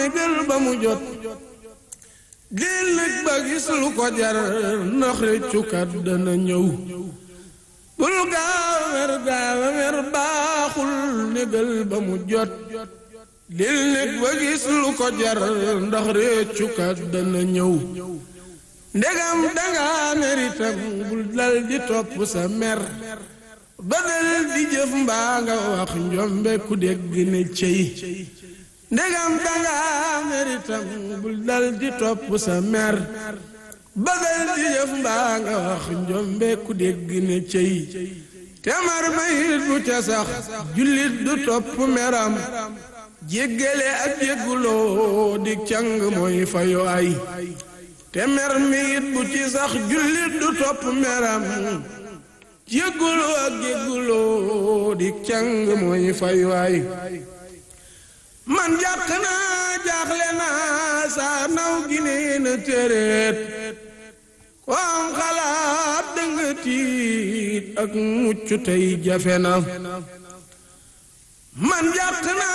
négal ba mu jot dil nag ba gis lu ko jar ndax réccukat dana ñëw bul gaaw mer gaaw mer baaxul négal ba mu jot dil nag ba gis lu ko jar ndax réccukat dana ñëw ndegam danga meritam bul dal di topp sa mer ba dal di jëf mbaa nga wax njombe ku dégg ne cey ndegam danga meritam bul dal di topp sa mer ba dal di jëf mbaa nga wax njombe ku dégg ne cey te mar mayit bu ca sax jullit du topp meram jéggale ak jégguloo di càng mooy fayo ay te mer mi it bu ci sax jullit du topp meram jéggulu ak jégguloo di càng mooy faywaay man jàq naa jaaxle naa saa naw gi nee na téréet ko am xalaat dënga tiit ak mucc tey jafe na man jàq naa